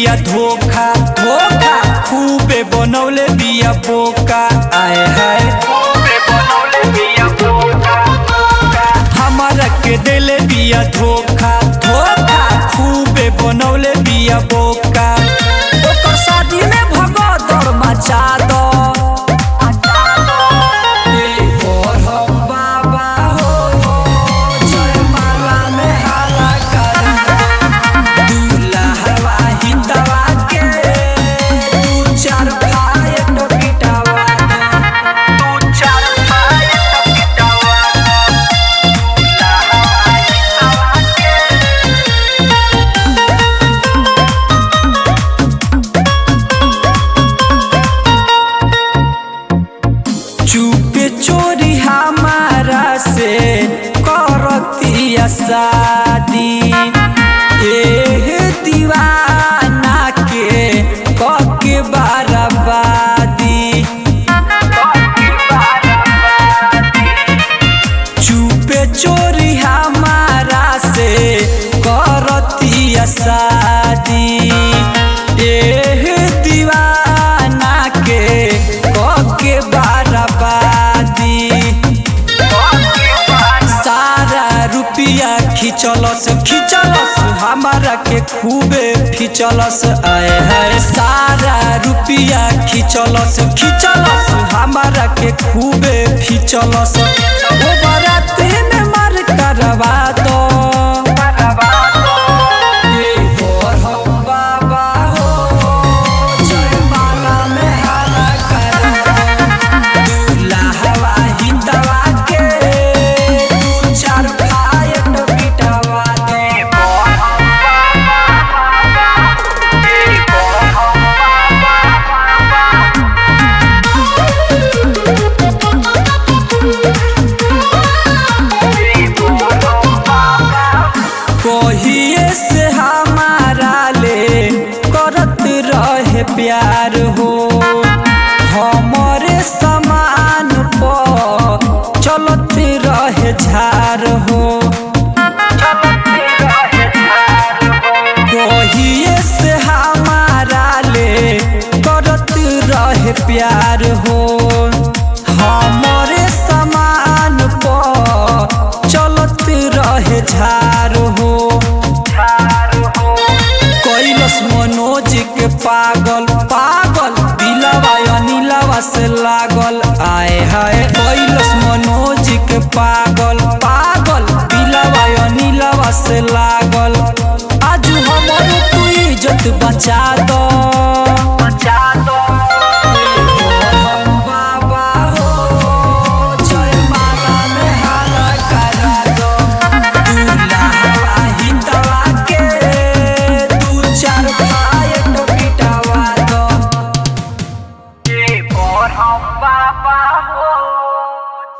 बिया धोखा धोखा खूबे बनौले बिया बोका आए हाय हमारा के देले बिया धोखा धोखा खूबे बनौले बिया बोका ओकर शादी में भगदड़ मचा दो ए ओढ़म बाबा हो जयमाला में हाला कर दूल्हा हिंदवा के दू चार भाई तो पिटावा दू चार भाई तो पिटावा चुपे चोरी हमारा से करतिया शादी एह दीवाना के कके बाराबादी चुपे चोरी हमारा से करतिया शादी एह दीवाना के कके बाराबादी सारा रुपिया खिचलस खिचलस हमारा के खूबे खिचलस आए है सारा रुपिया खिचलस खिचलस हमारा के खूबे खिचलस ओ बराती में मार करवा दो ए ओढ़म बाबा हो जयमाला में हाला कर दूल्हा हिंदवा के दू चार भाई तो पिटवा दे कहिए से हमारा ले करत रहे प्यार हो हमारे समान पर चलत रहे झार हो कहिए से हमारा ले करत रहे प्यार हो हमारे समान पर चलत रहे झार हो कैलस मनोज के पागल पागल दिलवा अनिलवा से लागल आए हाय कैलस मनोज के पागल पागल दिलवा अनिलवा से लागल आज हमर तू इज्जत बचा दो